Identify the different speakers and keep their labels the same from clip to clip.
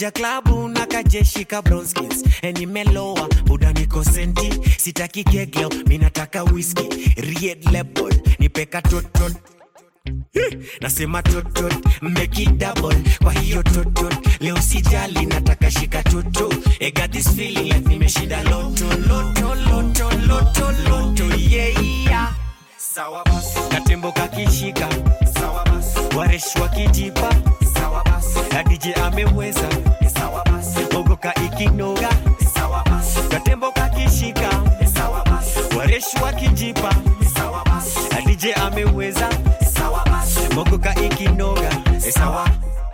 Speaker 1: nimekuja klabu na kajeshi ka bronskins enimeloa buda niko senti sitaki kegeo minataka whisky red label nipeka totot Eh, nasema totot make it double kwa hiyo totot leo sijali nataka shika toto I got this feeling like nimeshinda loto loto loto loto loto yeah, yeah. sawa basi katembo kakishika sawa basi waresh wakijipa sawa basi na DJ ameweza sawa basi ogoka ikinoga sawa basi katembo kakishika sawa basi waresh wakijipa sawa basi na DJ ameweza sawa basi mogoka ikinoga sawa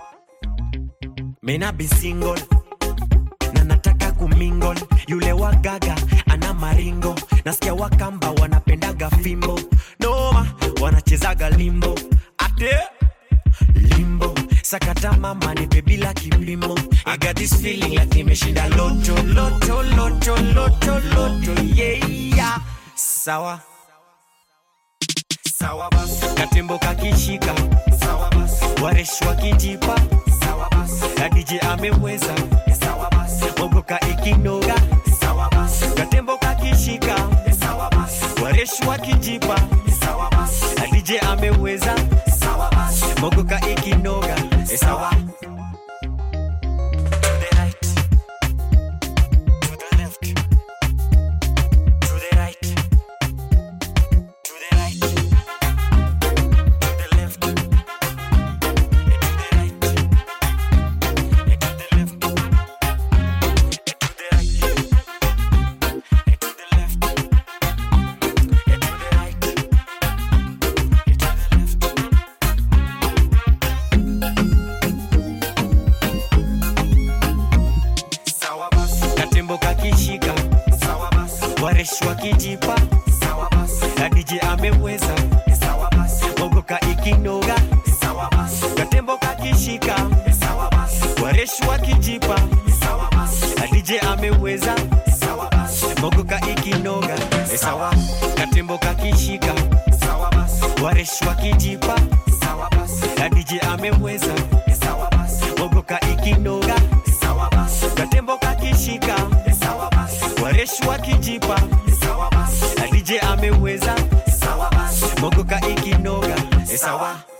Speaker 1: Mena be single na nataka kumingle yule wa gaga ana maringo nasikia wakamba wanapendaga fimbo noma wanachezaga limbo ate limbo sakata mama nipe bila kipimo I got this feeling like nimeshinda loto loto loto loto loto yeah, yeah. sawa sawa basi katembo kakishika sawa basi waresh wakijipa sawa basi na DJ ameweza sawa basi mogoka ikinoga sawa basi katembo kakishika sawa basi waresh wakijipa sawa basi na DJ ameweza sawa basi mogoka ikinoga sawa To the right. To the left. To the right. To the right. To the left. To the right. To the left. To the right. To the left. To the right. To the left. Sawa basi. Katembo kakishika sawa basi. Waresh wakijipa sawa basi. Na DJ ameweza sawa basi. Mogoka ikinoga sawa basi. Katembo kakishika sawa basi. Waresh wakijipa sawa basi. Na DJ ameweza sawa basi. Mogoka ikinoga sawa. Katembo kakishika sawa basi. Waresh wakijipa sawa basi. Na DJ ameweza sawa basi. Mogoka ikinoga sawa basi. Katembo kakishika sawa basi. Waresh wakijipa sawa basi. Na DJ ameweza sawa basi. Mogoka ikinoga sawa.